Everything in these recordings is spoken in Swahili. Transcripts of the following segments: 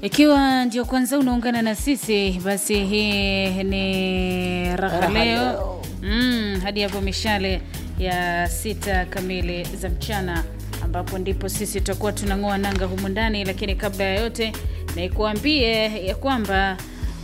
Ikiwa ndio kwanza unaungana na sisi, basi hii ni raha Raha leo Leo. mm, hadi hapo mishale ya sita kamili za mchana, ambapo ndipo sisi tutakuwa tunang'oa nanga humu ndani. Lakini kabla ya yote, nikuambie ya kwamba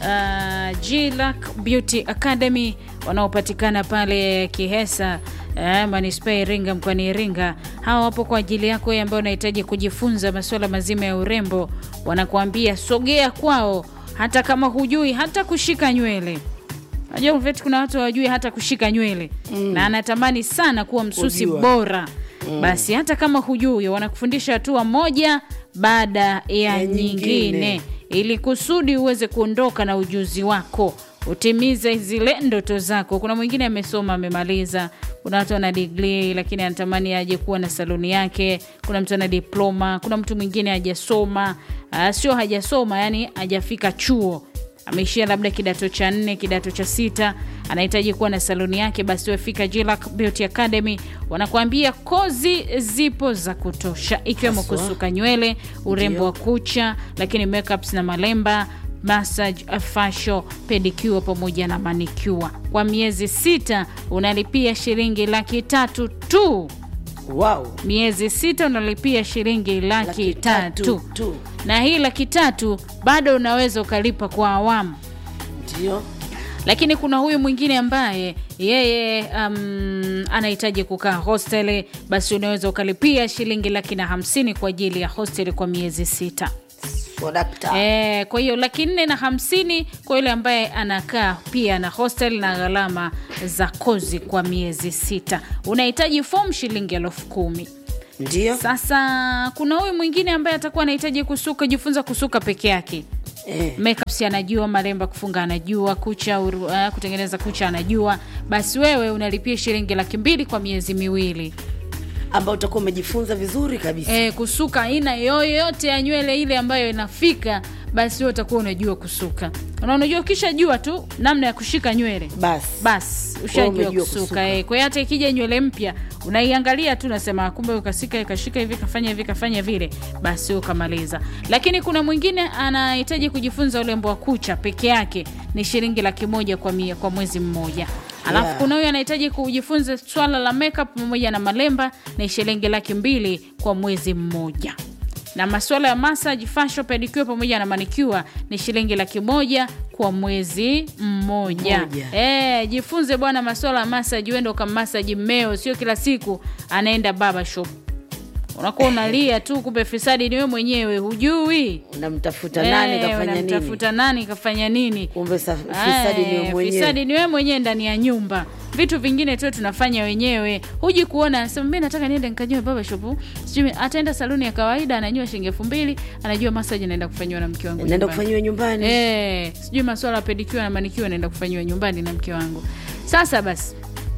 uh, G-Lac Beauty Academy wanaopatikana pale Kihesa eh, manispaa ya Iringa mkoani Iringa. Hawa wapo kwa ajili yako wewe ambaye unahitaji kujifunza masuala mazima ya urembo. Wanakuambia sogea kwao, hata kama hujui hata kushika nywele. Najua Mveti, kuna watu hawajui hata kushika nywele na anatamani sana kuwa msusi Kujua. bora. Basi hata kama hujui, wanakufundisha hatua moja baada ya, Ya nyingine, nyingine. ili kusudi uweze kuondoka na ujuzi wako utimize zile ndoto zako. Kuna mwingine amesoma amemaliza, kuna watu ana degree lakini anatamani aje kuwa na saluni yake. Kuna mtu ana diploma, kuna mtu mwingine hajasoma, ah, sio hajasoma, yani hajafika chuo ameishia labda kidato cha nne, kidato cha sita, anahitaji kuwa na saluni yake, basi wefika G-Lac Beauty Academy. Wanakuambia kozi zipo za kutosha, ikiwemo Haswa. kusuka nywele, urembo wa kucha, lakini makeups na malemba massage, facial, pedicure pamoja na manicure. Kwa miezi sita unalipia shilingi laki tatu tu. Wow. Miezi sita unalipia shilingi laki, Laki tatu. tatu tu. na hii laki tatu bado unaweza ukalipa kwa awamu Ndio. lakini kuna huyu mwingine ambaye yeye um, anahitaji kukaa hosteli, basi unaweza ukalipia shilingi laki na hamsini kwa ajili ya hosteli kwa miezi sita. So, dakta. E, kwa hiyo laki nne na hamsini kwa yule ambaye anakaa pia na hostel na gharama za kozi kwa miezi sita. Unahitaji fomu shilingi elfu kumi. Ndio. Sasa kuna huyu mwingine ambaye atakuwa anahitaji kusuka, jifunza kusuka peke yake Eh. makeups anajua, malemba kufunga anajua, kucha uru, uh, kutengeneza kucha anajua, basi wewe unalipia shilingi laki mbili kwa miezi miwili. Ambao utakuwa umejifunza vizuri kabisa. E, kusuka aina yoyote ya nywele ile ambayo inafika, basi wewe utakuwa unajua kusuka, na unajua ukishajua tu namna ya kushika nywele Basi. basi ushajua umejua kusuka, kusuka. eh. Kwa hiyo hata ikija nywele mpya unaiangalia tu, nasema kumbe ukasika ikashika hivi kafanya hivi kafanya vile, basi ukamaliza. Lakini kuna mwingine anahitaji kujifunza urembo wa kucha peke yake, ni shilingi laki moja kwa, mia, kwa mwezi mmoja. Alafu Yeah. kuna huyu anahitaji kujifunza swala la makeup pamoja na malemba, ni shilingi laki mbili kwa mwezi mmoja na masuala ya massage, facial, pedicure pamoja na manicure ni shilingi laki moja kwa mwezi mmoja. Mmoja. Eh, jifunze bwana masuala ya massage, uende ukamasaji mmeo, sio kila siku anaenda baba shop. Unakuwa unalia tu, kumbe fisadi ni wewe mwenyewe, hujui Unamtafuta nani Eh, kafanya nini? unamtafuta nani kafanya nini? Kumbe sa- fisadi ni Eh, wewe mwenyewe. Fisadi ni wewe mwenyewe ndani ya nyumba. Vitu vingine tu tunafanya wenyewe. Huji kuona anasema mimi nataka niende nikajue baba shop. Sijui ataenda saluni ya kawaida anajua shilingi elfu mbili, anajua massage naenda kufanyiwa na mke wangu. Naenda nyumbani. kufanyiwa nyumbani. Eh, sijui masuala ya pedicure na manicure naenda kufanyiwa nyumbani na mke wangu. Sasa basi.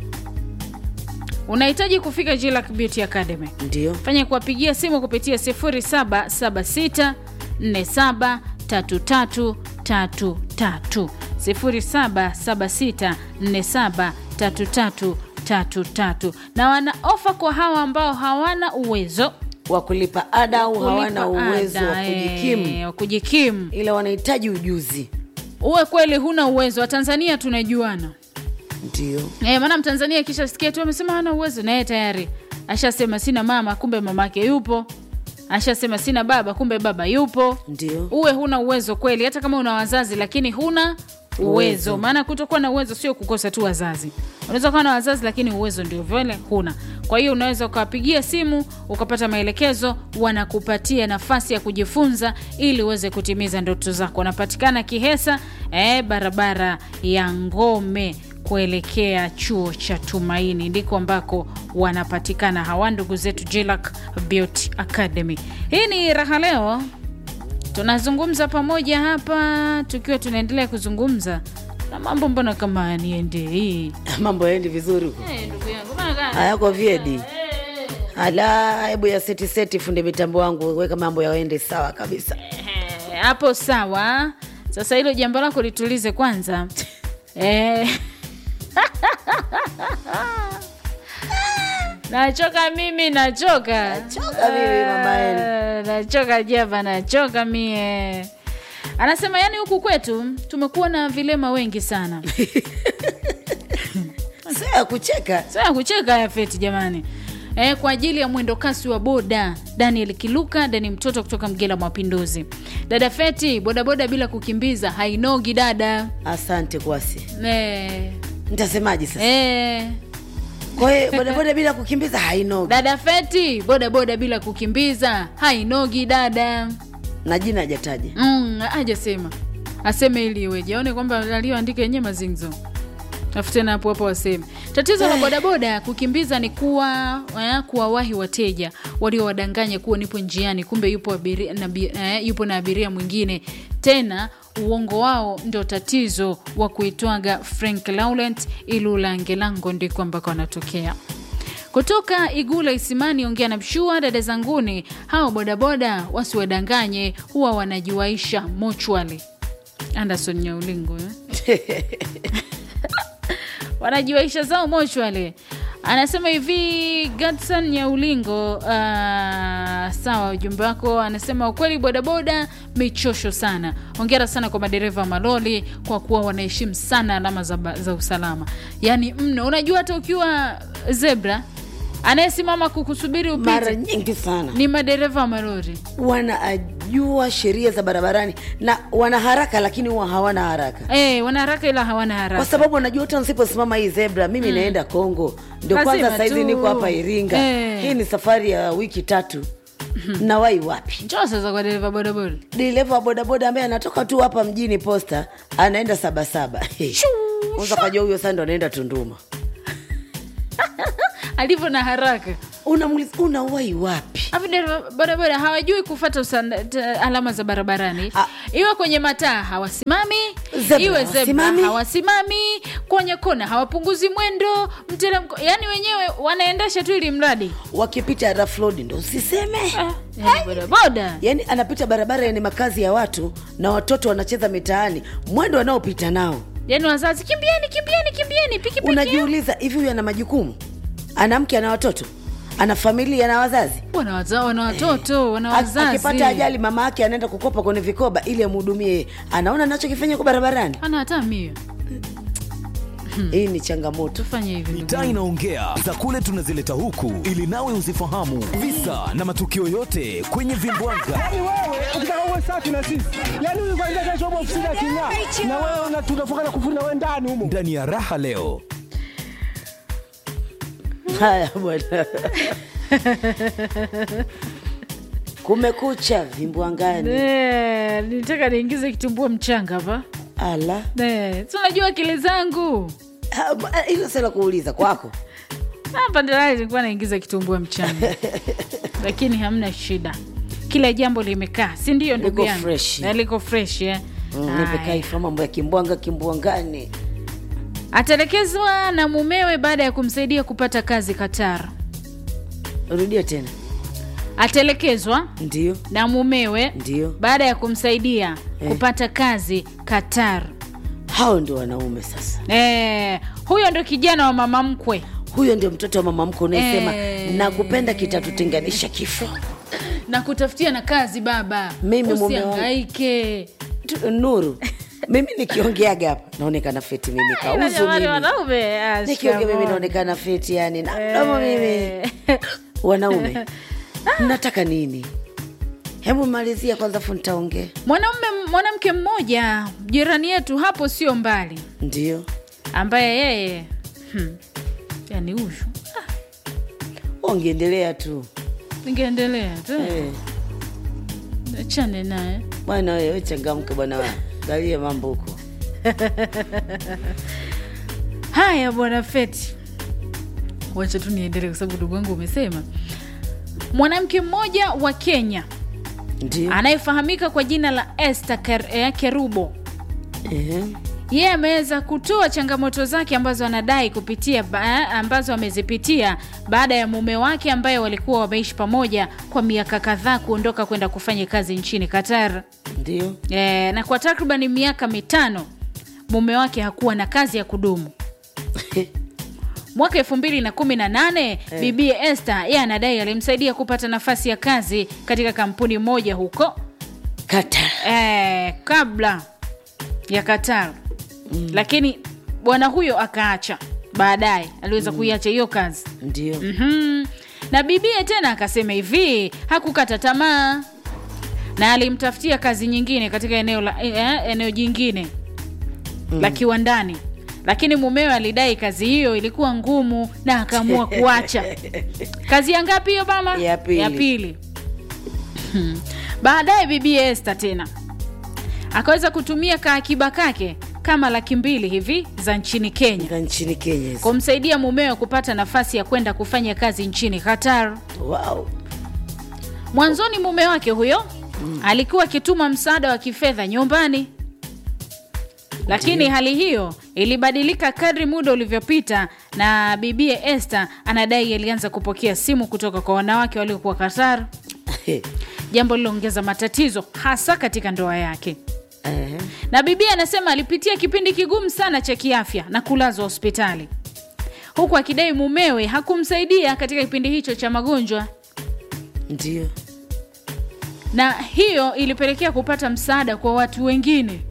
Unahitaji kufika G-Lac Beauty Academy Ndio. fanya kuwapigia simu kupitia 0776 47 33 33 0776 47 33 33 na wana ofa kwa hawa ambao hawana uwezo Wa kulipa ada au hawana kulipa uwezo ada, wa kujikimu, eh, wa kujikimu. ila wanahitaji ujuzi. Uwe kweli huna uwezo, Watanzania tunajuana Ndio. Eh, maana Mtanzania akishasikia tu amesema hana uwezo, naye tayari ashasema sina mama, kumbe mamake yupo. Ashasema sina baba, kumbe baba yupo. Ndio. Uwe huna uwezo kweli, hata kama una wazazi lakini huna uwezo. Uwezo. Maana kutokuwa na uwezo sio kukosa tu wazazi. Unaweza kuwa na wazazi lakini uwezo ndio vile huna. Kwa hiyo unaweza ukawapigia simu ukapata maelekezo, wanakupatia nafasi ya kujifunza ili uweze kutimiza ndoto zako. Wanapatikana Kihesa, eh, barabara ya Ngome kuelekea chuo cha Tumaini ndiko ambako wanapatikana hawa ndugu zetu G-Lac Beauty Academy. Hii ni raha leo tunazungumza pamoja hapa tukiwa tunaendelea kuzungumza na mambo mbona kama niende hii Mambo yaendi vizuri huko. Eh, ndugu yangu mbona kama- Hayako vyedi. Eh, Ala, hebu ya seti seti, funde mitambo wangu, weka mambo yaende sawa kabisa. eh, hapo sawa sasa hilo jambo lako litulize kwanza eh. nachoka mimi nachoka Nachoka mimi, mama Eni. Eh, nachoka java nachoka mie anasema yani huku kwetu tumekuwa na vilema wengi sana sio ya kucheka sio ya kucheka haya feti jamani E, kwa ajili ya mwendo kasi wa boda daniel kiluka dani mtoto kutoka mgela mapinduzi dada feti bodaboda bila kukimbiza hainogi dada asante kwasi e, nitasemaje sasa e, kwa hiyo bodaboda bila kukimbiza hainogi dada feti bodaboda bila kukimbiza hainogi dada na jina hajataja mm, ajasema aseme ili iweje aone kwamba aliyoandika yenyewe mazingzo afu tena hapo hapo waseme tatizo la bodaboda kukimbiza ni kuwa eh, kuwawahi wateja waliowadanganya kuwa nipo njiani kumbe yupo, abiria, na, bi- eh, yupo na abiria mwingine tena uongo wao ndo tatizo wa kuitwaga frank laurent ilulangelango ndiko ambako wanatokea kutoka igula isimani ongea na mshua dada zanguni hao bodaboda wasiwadanganye huwa wanajiwaisha mochwali anderson nyaulingo eh? wanajiwaisha zao mochwale anasema hivi gadson nyaulingo uh, sawa ujumbe wako anasema ukweli bodaboda michosho sana ongera sana kwa madereva wa maloli kwa kuwa wanaheshimu sana alama za, ba- za usalama yaani mno unajua hata ukiwa zebra anayesimama kukusubiri mara upite nyingi sana ni madereva wa malori wanajua sheria za barabarani na wana haraka lakini huwa hawana haraka hey, wana haraka ila hawana kwa haraka sababu wanajua hata nsiposimama hii zebra mimi naenda kongo ndio Lazima kwanza saizi tu. niko hapa iringa Eh. hii ni safari ya wiki tatu nawai wapi njoo sasa kwa dereva bodaboda dereva wa bodaboda ambaye anatoka tu hapa mjini posta anaenda sabasaba unza kajua huyo saa ndo anaenda tunduma alivyo na haraka unamuliza unawai wapi Hapo dereva bodaboda hawajui kufata usanda, t- alama za barabarani Ah. iwe kwenye mataa hawasimami Zebra iwe zebra hawasimami. hawasimami kwenye kona hawapunguzi mwendo mteremko yani wenyewe wanaendesha tu ili mradi wakipita rough road ndo usiseme ah, yani bodaboda yaani anapita barabara yenye makazi ya watu na watoto wanacheza mitaani mwendo wanaopita nao yani wazazi kimbieni kimbieni kimbieni pikipiki unajiuliza hivi huyu ana majukumu ana mke ana watoto ana familia na wazazi wana waza- wana watoto wana Ak- wazazi akipata ajali mama yake anaenda kukopa kwenye vikoba ili amhudumie yeye. anaona anachokifanya kwa barabarani ana hata mio hii ni changamoto tufanye hivi ndugu mitaa yangu. inaongea za kule tunazileta huku ili nawe uzifahamu visa na matukio yote kwenye vimbwanga Yaani wewe ukitaka uwe safi na sisi, yaani huyu kwanza kesho upo ofisini aking'aa, na wewe una- tunafunga na kufuri na wewe ndani humo. ndani ya raha leo haya bwana kumekucha vimbwangani Eh, nitaka niingize kitumbua mchanga hapa ala Eh, si unajua akili zangu Ah, ba- hilo sala kuuliza kwako hapa ndalali nilikuwa naingiza kitumbua mchanga lakini hamna shida kila jambo limekaa si ndio ndugu Liko yangu fresh. Eh, liko fresh eh? Mm, Haya. nipekaifa mambo ya kimbwanga kimbwangani atelekezwa na mumewe baada ya kumsaidia kupata kazi qatar rudia tena atelekezwa ndio na mumewe ndio baada ya kumsaidia Eh. kupata kazi qatar hao ndio wanaume sasa eh, huyo ndo kijana wa mama mkwe huyo ndio mtoto wa mama mko unayesema Eh. nakupenda kitatutenganisha kifo na kutafutia na kazi baba Mimi mume wangu. usiangaike Tu- nuru mimi nikiongeaga hapa naonekana feti mimi Ila kauzu jamani, mimi wanaume ah, nikiongea mimi shikamoo. naonekana feti yani na mdomo mimi wanaume mnataka nini hebu malizia kwanza fu nitaongea mwanaume mwanamke mmoja jirani yetu hapo sio mbali ndio ambaye yeye hmm, yani huyu ongeendelea tu ningeendelea tu Eh, achane naye bwana wewe changamke bwana wa galie mambo huko haya bwana feti wacha tu niendelee kwa sababu ndugu wangu umesema mwanamke mmoja wa kenya ndio anayefahamika kwa jina la este kerubo Ehe. yeye ameweza kutoa changamoto zake ambazo anadai kupitia ba, ambazo amezipitia baada ya mume wake ambaye walikuwa wameishi pamoja kwa miaka kadhaa kuondoka kwenda kufanya kazi nchini qatar ndio e, na kwa takriban miaka mitano mume wake hakuwa na kazi ya kudumu mwaka elfu mbili na kumi na nane bibie este yeye anadai alimsaidia kupata nafasi ya kazi katika kampuni moja huko kata eh, kabla ya Qatar mm. lakini bwana huyo akaacha baadaye aliweza kuiacha hiyo kazi ndio mm na bibie tena akasema hivi hakukata tamaa na alimtafutia kazi nyingine katika eneo la, eh, eneo jingine mm. la kiwandani lakini mumewe alidai kazi hiyo ilikuwa ngumu na akaamua kuacha kazi ya ngapi hiyo mama Ya pili. ya pili Hmm. baadaye bibie este tena akaweza kutumia kaakiba kake kama laki mbili hivi za nchini kenya Nga nchini kenya hizo. kumsaidia mumewe kupata nafasi ya kwenda kufanya kazi nchini qatar wow. mwanzoni mume wake huyo mm. alikuwa akituma msaada wa kifedha nyumbani lakini hali hiyo ilibadilika kadri muda ulivyopita na bibie este anadai alianza kupokea simu kutoka kwa wanawake waliokuwa qatar jambo liloongeza matatizo hasa katika ndoa yake Eh, na bibia anasema alipitia kipindi kigumu sana cha kiafya na kulazwa hospitali huku akidai mumewe hakumsaidia katika kipindi hicho cha magonjwa ndio na hiyo ilipelekea kupata msaada kwa watu wengine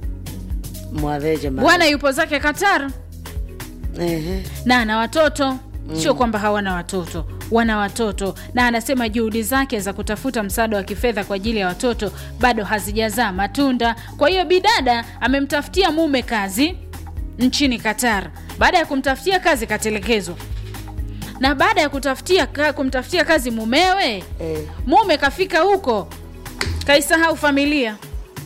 mwaveja ma- bwana yupo zake qatar Ehe. na ana watoto mm. sio kwamba hawana watoto wana watoto na anasema juhudi zake za kutafuta msaada wa kifedha kwa ajili ya watoto bado hazijazaa matunda kwa hiyo bidada amemtafutia mume kazi nchini qatar baada ya kumtafutia kazi katelekezwa na baada ya kutafutia, ka, kumtafutia kazi mumewe Eh. mume kafika huko kaisahau familia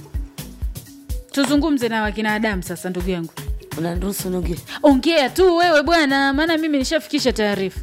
tuzungumze na wakina adamu sasa ndugu yangu unaniruhusu nonge ongea tu wewe bwana maana mimi nishafikisha taarifa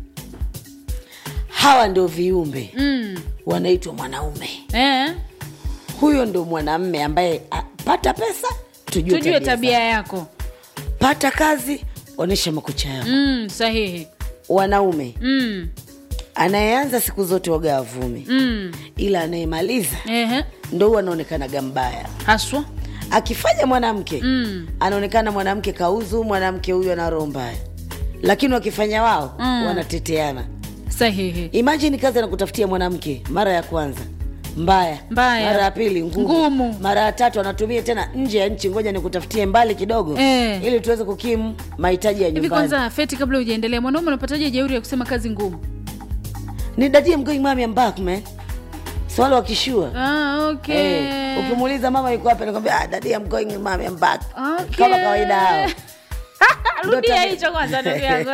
hawa ndio viumbe mm. wanaitwa mwanaume eh, huyo ndo mwanamme ambaye a, pata pesa tujue, tujue tabia zake. yako pata kazi onyesha makucha yako mm, sahihi wanaume mm. anayeanza siku zote waga avume Mm. ila anayemaliza Ehe. ndo huwa anaonekanaga mbaya haswa akifanya mwanamke Mm. anaonekana mwanamke kauzu mwanamke huyu ana roho mbaya lakini wakifanya wao Mm. wanateteana sahihi imajini kazi anakutafutia mwanamke mara ya kwanza mbaya Mbaya. mara ya pili ngumu, Ngumu. mara ya tatu anatumia tena nje ya nchi ngoja nikutafutie mbali kidogo Eh. ili tuweze kukimu mahitaji ya hivi nyumbani kwanza feti kabla hujaendelea mwanaume unapataje jeuri ya kusema kazi ngumu ni dadie mgoing mami I'm back man swali wakishua ah, okay. Eh, ukimuuliza mama yuko wapi anakwambia ah, daddy I'm going mami I'm back Okay. kama kawaida hao rudia tabia- hicho kwanza ndugu yangu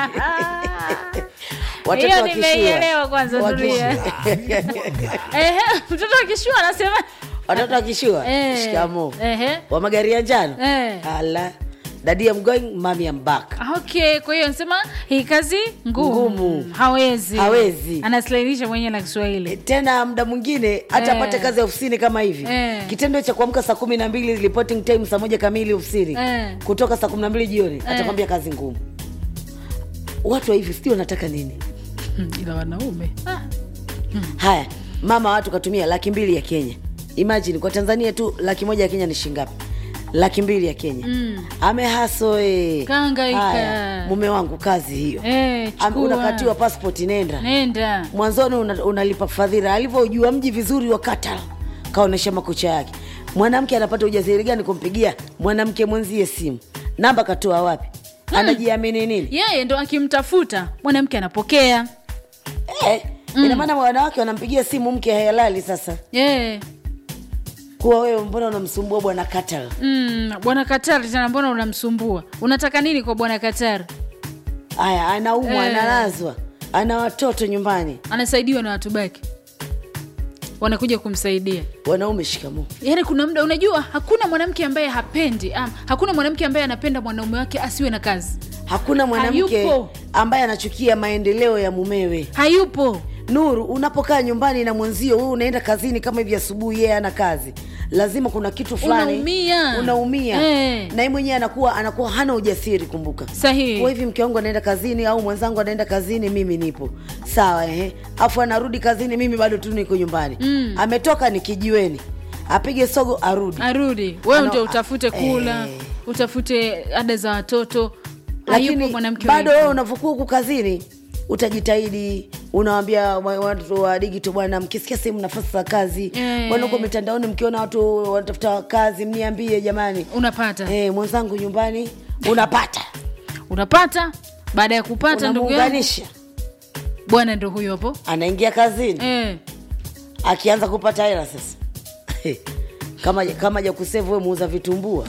watoto Hiyo wakishua nimeielewa kwanza, wakishua. Ehe, mtoto akishua anasema watoto wakishua Eh, shikamo ehe. wa magari ya njano Eh. ala daddy I'm going mami I'm back okay kwa hiyo anasema hii kazi ngumu, Ngumu. hawezi Hawezi. anasilainisha mwenyewe na kiswahili tena muda mwingine hata Eh. apate kazi ya ofisini kama hivi Eh. kitendo cha kuamka saa kumi na mbili reporting time saa moja kamili ofisini Eh. kutoka saa kumi na mbili jioni atakwambia kazi ngumu watu wa hivi sijui wanataka nini ila wanaume ah. haya mama watu katumia laki mbili ya kenya imagine kwa tanzania tu laki moja ya kenya ni shingapi laki mbili ya kenya mm. amehaso e. Kahangaika. mume wangu kazi hiyo Eh, Am- chukua. unakatiwa passport nenda nenda mwanzoni una, unalipa fadhila alivyojua mji vizuri wa Qatar kaonyesha makucha yake mwanamke anapata ujasiri gani kumpigia mwanamke mwenzie simu namba katoa wapi anajiamini nini yeye ndo akimtafuta mwanamke anapokea eh, ina maana wanawake wanampigia simu mke halali sasa yeah. kuwa wewe mbona unamsumbua bwana Qatar mm, bwana katari tena mbona unamsumbua unataka nini kwa bwana katari haya anaumwa Eh. analazwa ana watoto nyumbani anasaidiwa na watu baki wanakuja kumsaidia wanaume shikamoo yaani kuna muda unajua hakuna mwanamke ambaye hapendi um, hakuna mwanamke ambaye anapenda mwanaume wake asiwe na kazi hakuna mwanamke Hayupo. ambaye anachukia maendeleo ya mumewe hayupo nuru unapokaa nyumbani na mwenzio wewe unaenda kazini kama hivi asubuhi yeye ana kazi lazima kuna kitu fulani Unaumia. unaumia Eh. na yeye mwenyewe anakuwa anakuwa hana ujasiri kumbuka sahihi kwa hivi mke wangu anaenda kazini au mwenzangu anaenda kazini mimi nipo sawa ehe afu anarudi kazini mimi bado tu niko nyumbani mm. ametoka ni kijiweni apige sogo arudi arudi wewe Ano- ndio utafute kula eh. utafute ada za watoto hayupo lakini mwanamke bado wa wewe hivyo. unavyokuwa huku kazini utajitahidi unawambia wa- watu wa digito bwana mkisikia sehemu nafasi za kazi Eh. bwana huko mitandaoni mkiona watu wanatafuta kazi mniambie jamani unapata eh, mwenzangu nyumbani unapata unapata baada ya kupata ndugu yangu unamuunganisha bwana ndo huyo hapo anaingia kazini eh. akianza kupata hela sasa kama kama ja kusevu we muuza vitumbua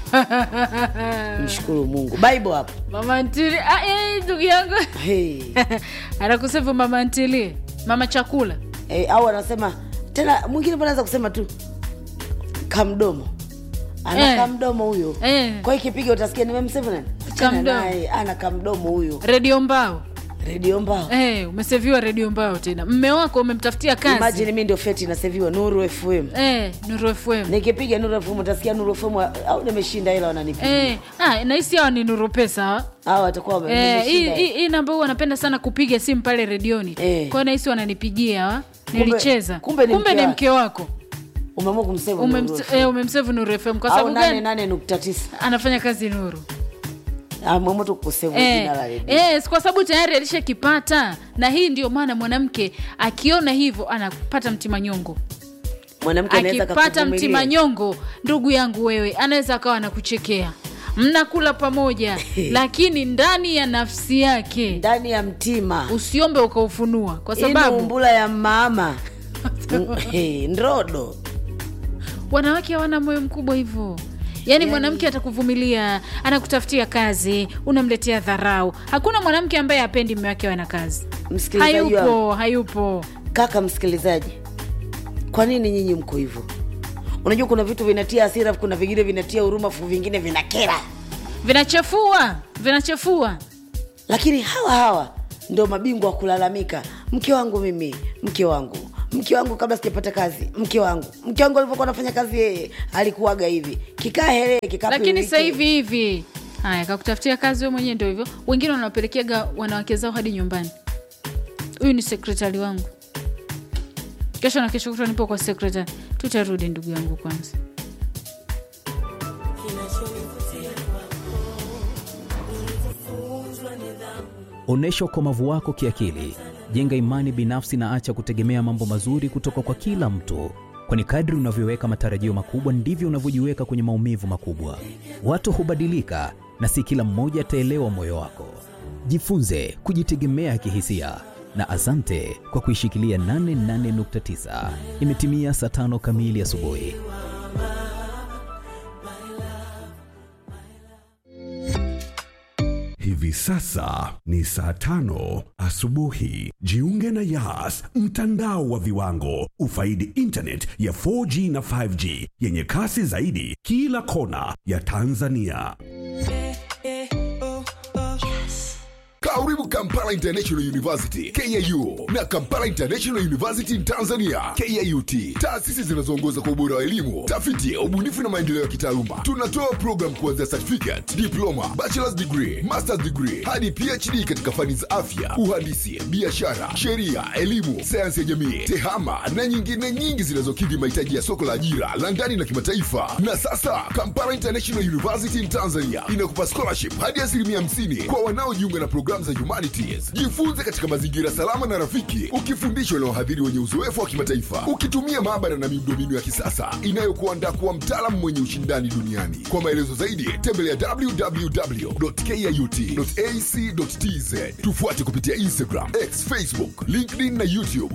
mshukuru mungu bible hapo mama ntili ah, eh, ndugu yangu hey. anakusevu mama ntilie mama chakula hey, au anasema tena mwingine anaweza kusema tu kamdomo ana Eh. kamdomo huyo Eh. kwa hiyo ikipiga utasikia nimemsevu nani Achana Kamdomo. naye, ana kamdomo huyo redio mbao redio mbao eh, umeseviwa redio mbao tena mme wako umemtafutia kazi imajini mi ndio feti naseviwa nuru fm eh, nuru fm nikipiga nuru fm utasikia nuru fm wa- au nimeshinda hela wananipiga eh, ah, nahisi hawa ni nuru pesa hawa. au watakuwa wame- Eh, hii nimeshinda hii- hii namba huu wanapenda sana kupiga simu pale redioni Eh. kwao nahisi wananipigia wa nilicheza kumbe ni mke ni wake. mke wako umeamua kumseva Umemse- eh, umemsevu nuru fm kwa au sababu nane gani nane nukta tisa anafanya kazi nuru ameamua tu kusevu Eh, jina la redio eh, kwa sababu tayari alishakipata na hii ndio maana mwanamke akiona hivyo anapata mtimanyongo mwanamke anaweza akipata akakuvumilia. mtimanyongo ndugu yangu wewe anaweza akawa anakuchekea mnakula pamoja lakini ndani ya nafsi yake ndani ya mtima usiombe ukaufunua kwa Hii ni sababu umbula ya mama Mm, hey, ndodo wanawake hawana moyo mkubwa hivyo yaani mwanamke atakuvumilia anakutafutia kazi unamletea dharau hakuna mwanamke ambaye apendi mme wake awe na kazi Msikilizaji wangu. hayupo hayupo kaka msikilizaji kwa nini nyinyi mko hivyo unajua kuna vitu vinatia hasira kuna vingine vinatia huruma fu vingine vinakera vinachafua vinachafua lakini hawa hawa ndio mabingwa wa kulalamika mke wangu mimi mke wangu mke wangu kabla sijapata kazi mke wangu mke wangu alivyokuwa anafanya kazi yeye alikuwaga hivi kikaa hele kikaa lakini pilike. sasa hivi hivi haya kakutafutia kazi we mwenyewe ndio hivyo wengine wanawapelekeaga wanawake zao hadi nyumbani huyu ni sekretari wangu kesho na kesho kutwa nipo kwa sekretari tutarudi ndugu yangu kwanza Onyesha ukomavu wako kiakili, jenga imani binafsi na acha kutegemea mambo mazuri kutoka kwa kila mtu, kwani kadri unavyoweka matarajio makubwa ndivyo unavyojiweka kwenye maumivu makubwa. Watu hubadilika na si kila mmoja ataelewa moyo wako. Jifunze kujitegemea kihisia na asante kwa kuishikilia 88.9. Imetimia saa tano kamili asubuhi. Hivi sasa ni saa tano asubuhi. Jiunge na Yas, mtandao wa viwango. Ufaidi internet ya 4G na 5G yenye kasi zaidi kila kona ya Tanzania. Karibu Kampala International University KIU na Kampala International University in Tanzania KIUT, taasisi zinazoongoza kwa ubora wa elimu, tafiti, ubunifu na maendeleo ya kitaaluma. Tunatoa program kuanzia certificate, diploma, bachelor's degree, master's degree hadi PhD katika fani za afya, uhandisi, biashara, sheria, elimu, sayansi ya jamii, tehama na nyingine nyingi zinazokidhi mahitaji ya soko la ajira la ndani na kimataifa. Na sasa Kampala International University in Tanzania inakupa scholarship hadi asilimia 50 kwa wanaojiunga na programu za humanities. Jifunze katika mazingira salama na rafiki, ukifundishwa na wahadhiri wenye uzoefu wa kimataifa, ukitumia maabara na miundombinu ya kisasa inayokuandaa kuwa mtaalamu mwenye ushindani duniani. Kwa maelezo zaidi, tembelea www.kiut.ac.tz. Tufuate kupitia Instagram, X, Facebook, LinkedIn na YouTube